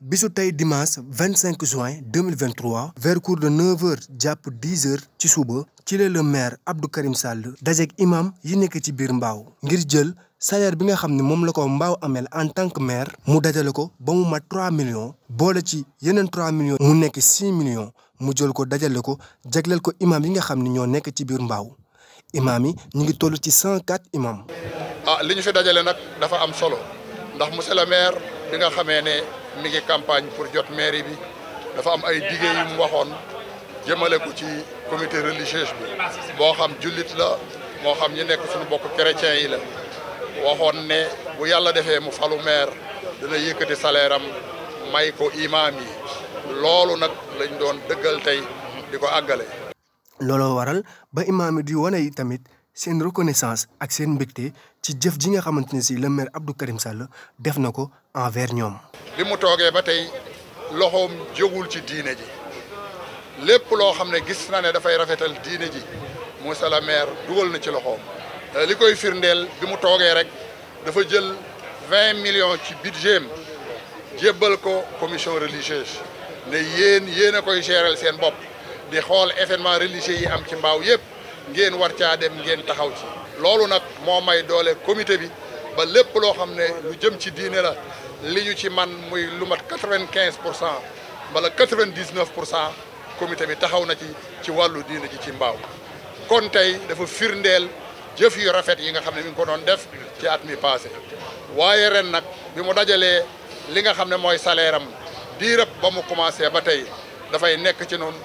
bisu tey dimanche 25 juin 2023 vers cours de 9h jàpp 10h ci suba ci la le maire Abdou Karim Sall dajeek imam yi nekk ci biir mbaaw ngir jël salaire bi nga xam ne moom la ko mbaaw amel en tant que maire mu dajale ko ba mu mat 3 millions boole ci yeneen 3 millions mu nekk 6 millions mu jël ko dajale ko jagleel ko imam yi nga xam ne ñoo nekk ci biir mbaaw imam yi ñu ngi toll ci 104 imam ah li ñu fi dajale nag dafa am solo ndax monsieur le maire bi nga xamee ne mi ngi campagne pour jot mairie bi dafa am ay dige yu mu waxoon jëmale ko ci comité religieux bi boo xam jullit la moo xam ñi nekk suñu bokk chrétien yi la waxoon ne bu yàlla defee mu falu maire dina yëkkati salaire am may ko imam yi loolu nag lañ doon dëggal tey di ko àggale. looloo waral ba imaam yi di wane yi tamit seen reconnaissance ak seen mbégte ci jëf ji nga xamante ne si le maire Abdou Karim Sall def na ko envers ñoom. bi mu toogee ba tey loxoom jógul ci diine ji lépp loo xam ne gis na ne dafay rafetal diine ji monsieur le maire dugal na ci loxoom. li koy firndeel bi mu toogee rek dafa jël vingt millions ci budget am jébbal ko commission religieuse ne yéen yéen a koy gérer seen bopp di xool événement religieux yi am ci mbaaw yépp ngeen war caa dem ngeen taxaw ci. loolu nag moo may doole comité bi ba lépp loo xam ne lu jëm ci diine la li ñu ci man muy lu mat quatre vingt quinze pour cent wala quatre vingt dix neuf pour cent comité bi taxaw na ci ci wàllu diine ji ci mbaaw kon tey dafa firndeel. jëf yu rafet yi nga xam ne mi ngi ko doon def ci at mi passé waaye ren nag bi mu dajalee li nga xam ne mooy salaire am diirëb ba mu commencé ba tey dafay nekk ci noonu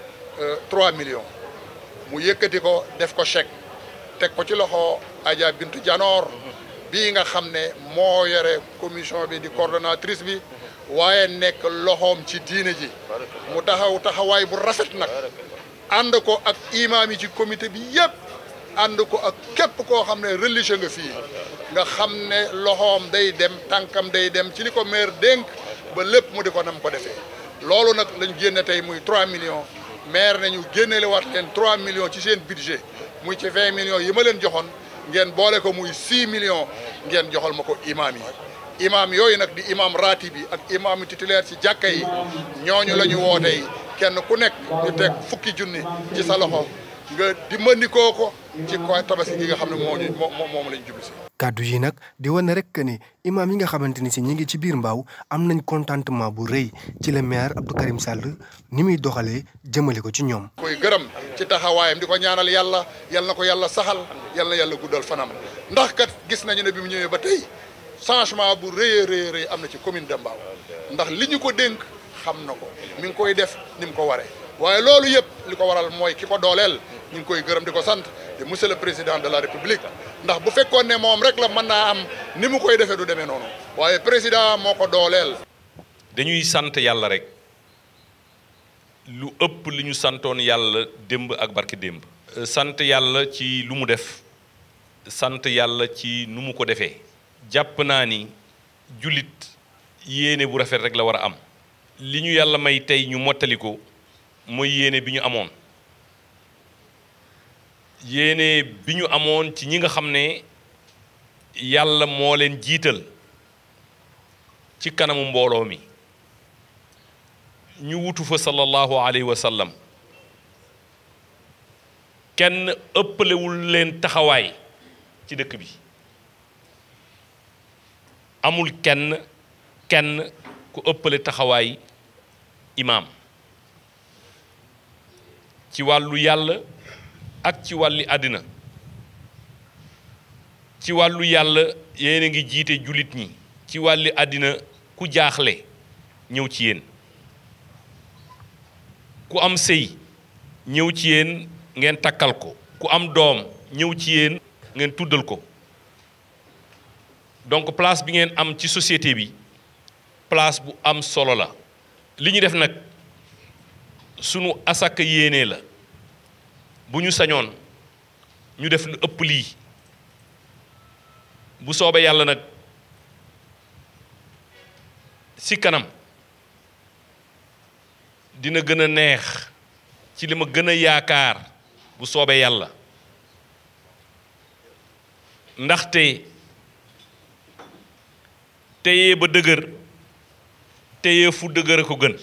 3 millions mu yëkkati ko def ko chèque teg ko ci loxo Adja Bintu Janoor bii nga xam ne moo yore commission bi di coordonnatrice bi waaye nekk loxoom ci diine ji mu taxaw taxawaay bu rafet nag ànd ko ak imaam yi ci comité bi yépp ànd ko ak képp koo xam ne religieux nga fii nga xam ne loxoom day dem tànkam day dem ci li ko maire dénk ba lépp mu di ko nam ko defee loolu nag lañ génne tey muy 3 millions maire nañu génnele waat leen 3 millions ci seen budget muy ci 20 millions yi ma leen joxoon ngeen boole ko muy 6 millions ngeen joxal ma ko imaam yi imaam yooyu nag di imaam raati bi ak imaam titulaire ci jàkka yi ñooñu la ñu woo tey kenn ku nekk ñu teg fukki junni ci sa loxo nga dimbandikoo ko ci ko tabaski gi nga xam ne moo ñu moom moom lañ jublu si. kàddu yi nag di wane rek que ni imaam yi nga xamante ni si ñi ngi ci biir mbaaw am nañ contentement bu rëy ci le maire Abdou Karim Sall ni muy doxalee jëmale ko ci ñoom. koy gërëm ci taxawaayam di ko ñaanal yàlla yal na ko yàlla saxal yal na yàlla guddal fanam ndax kat gis nañu ne bi mu ñëwee ba tey changement bu rëy a rëy rëy am na ci commune de Mbao ndax li ñu ko dénk xam na ko mi ngi koy def ni mu ko waree waaye loolu yëpp li ko waral mooy ki ko dooleel. ñu ngi koy gërëm di ko sant te monsieur le président de la république ndax bu fekkoon ne moom rek la mën naa am ni mu koy defee du demee noonu waaye président moo ko dooleel. dañuy sant yàlla rek lu ëpp li ñu santoon yàlla démb ak barki démb. sant yàlla ci lu mu def sant yàlla ci nu mu ko defee. jàpp naa ni jullit yéene bu rafet rek la war a am. li ñu yàlla may tey ñu mottali ko mooy yéene bi ñu amoon. yéene bi ñu amoon ci ñi nga xam ne yàlla moo leen jiital ci kanamu mbooloo mi ñu wutu fa sallallahu alayhi wa sallam kenn ëppalewul leen taxawaay ci dëkk bi amul kenn kenn ku ëppale taxawaay imaam ci wàllu yàlla ak ci wàlli àddina ci wàllu yàlla yéen a ngi jiite jullit ñi ci wàlli àddina ku jaaxle ñëw ci yéen ku am sëy ñëw ci yéen ngeen takkal ko ku am doom ñëw ci yéen ngeen tuddal ko donc place bi ngeen am ci société bi place bu am solo la li ñu def nag sunu asaka yéene la bu ñu sañoon ñu def lu ëpp lii bu soobee yàlla nag ci kanam dina gën a neex ci li ma gën a yaakaar bu soobee yàlla ndaxte téye ba dëgër téye fu dëgër a ko gën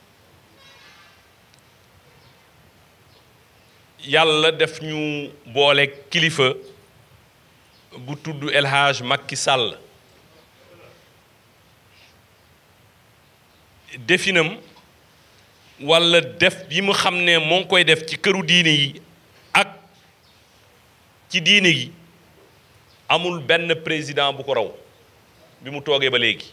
yàlla def ñu boole kilifa bu tudd El Hadj Macky Sall definam walla def yi mu xam ne moo ngi koy def ci këru diine yi ak ci diine yi amul benn président bu ko raw bi mu toogee ba léegi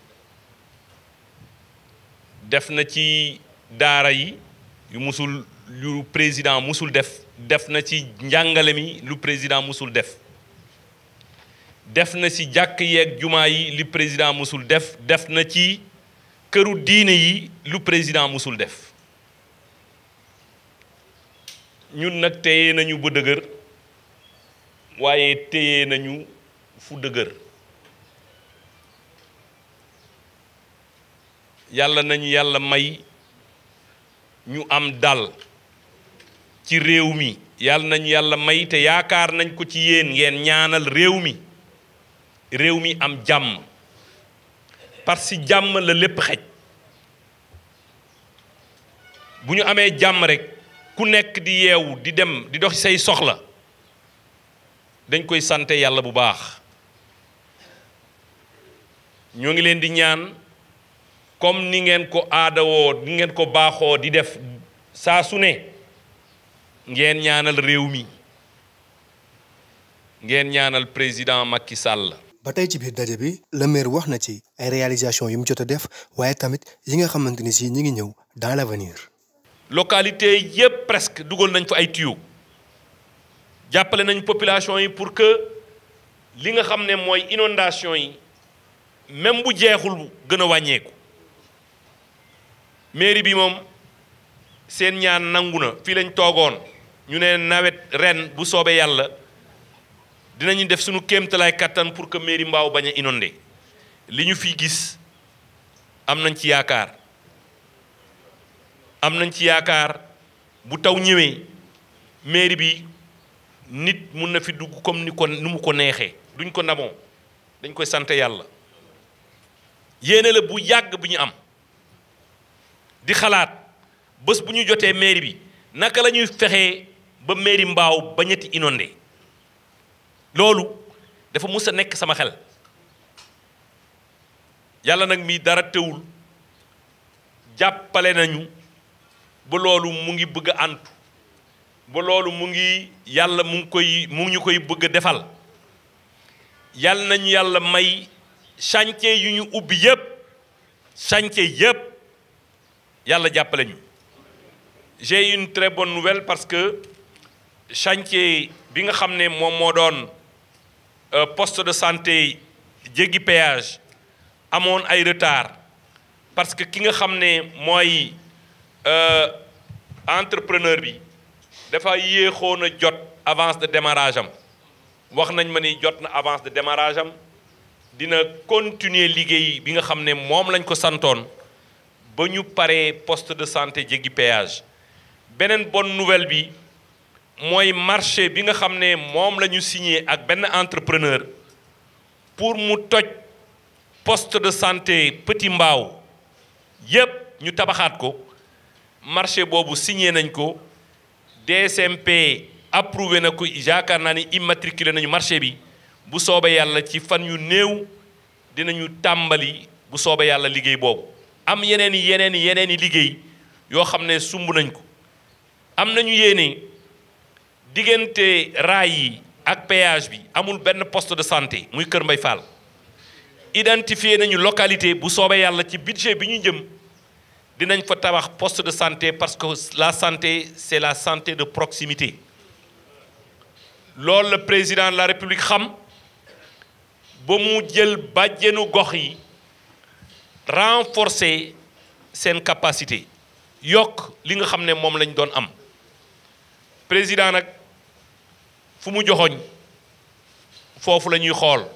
def na ci daara yi yu musul lu président musul def def na ci njàngale mi lu président musul def def na ci jàkk yeeg jumaa yi li président musul def def na ci këru diine yi lu président musul def ñun nag téye nañu ba dëgër waaye téye nañu fu dëgër yàlla nañu yàlla may ñu am dal ci réew mi yàlla nañu yàlla may te yaakaar nañ ko ci yéen ngeen ñaanal réew mi réew mi am jàmm parce que jàmm la lépp xej bu ñu amee jàmm rek ku nekk di yeewu di dem di dox say soxla dañ koy sante yàlla bu baax ñoo ngi leen di ñaan comme ni ngeen ko aadawoo ni ngeen ko baaxoo di def saa su ne ngeen ñaanal réew mi ngeen ñaanal président Macky Sall. ba tey ci biir daje bi le maire wax na ci ay réalisations yu mu jot a def waaye tamit yi nga xamante ni si ñi ngi ñëw dans l'avenir. localité yépp presque dugal nañ fa ay tuyaux jàppale nañ population yi pour que li nga xam ne mooy inondation yi même bu jeexul gën a wàññeeku mairie bi moom seen ñaan nangu na fii lañ toogoon ñu ne nawet ren bu soobee yàlla dinañu def suñu kéemtalaay kattan pour que mairie Mbao bañ a inondé li ñu fi gis am nañ ci yaakaar am nañ ci yaakaar bu taw ñëwee mairie bi nit mun na fi dugg comme ni ko ni mu ko neexee duñ ko ndamoo dañ koy sant yàlla yéene la bu yàgg bu ñu am di xalaat bés bu ñu jotee mairie bi naka la ñuy fexee ba mairie Mbao ba ñetti inondé loolu dafa mus a nekk sama xel yàlla nag mi dara teewul jàppale nañu ba loolu mu ngi bëgg a antu ba loolu mu ngi yàlla mu ngi koy mu ngi ñu koy bëgg a defal yàlla nañu yàlla may chantier yu ñu ubbi yépp chantier yépp yàlla jàppale ñu j'ai une très bonne nouvelle parce que chantier bi nga xam ne moom moo doon poste de santé jéggi péage amoon ay retard parce que ki nga xam ne mooy entrepreneur bi dafa yéexoon a jot avance de démarrage am wax nañ ma ni jot na avance de démarrage am dina continuer liggéey bi nga xam ne moom lañ ko santoon ba ñu paree poste de santé jéggi péage beneen bonne nouvelle bi mooy marché bi nga xam ne moom la ñu signé ak benn entrepreneur pour mu toj poste de santé Petit Mbao yépp ñu tabaxaat ko marché boobu signé nañ ko DSMP approuvé na ko yaakaar naa ni immatriculé nañu marché bi bu soobee yàlla ci fan yu néew dinañu tàmbali bu soobee yàlla liggéey boobu am yeneen i yeneen i yeneen i liggéey yoo xam ne sumb nañ ko am nañu yéene diggante raay yi ak péage bi amul benn poste de santé muy Kër Mbay Fall identifié nañu localité bu soobee yàlla ci budget bi ñu jëm dinañ fa tabax poste de santé parce que la santé c'est la santé de proximité loolu la président de la république xam ba mu jël bàjjenu gox yi renforcer seen capacité yokk li nga xam ne moom lañ doon am président nag fu mu joxoñ foofu la ñuy xool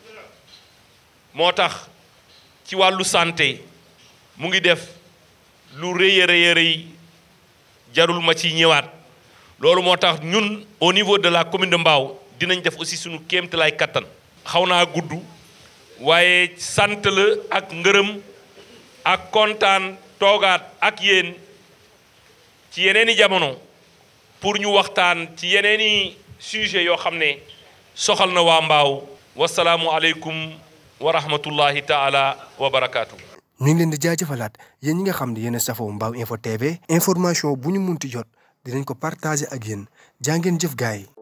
moo tax ci wàllu santé mu ngi def lu rëy a rëy a rëy jarul ma ci ñëwaat loolu moo tax ñun au niveau de la commune de Mbao dinañ def aussi suñu kéemtalaay kattan xaw naa gudd waaye sant la ak ngërëm ak kontaan toogaat ak yéen ci yeneeni jamono pour ñu waxtaan ci yeneeni sujet yoo xam ne soxal na waa mbaaw wasalaamu aleykum wa rahmatullahi taala wa barakaatu. ñu ngi leen di jaajëfalaat yéen ñi nga xam ne yéen a safoo Mbaaw info TV information bu ñu munti jot dinañ ko partager ak yéen jaa ngeen jëf gaay yi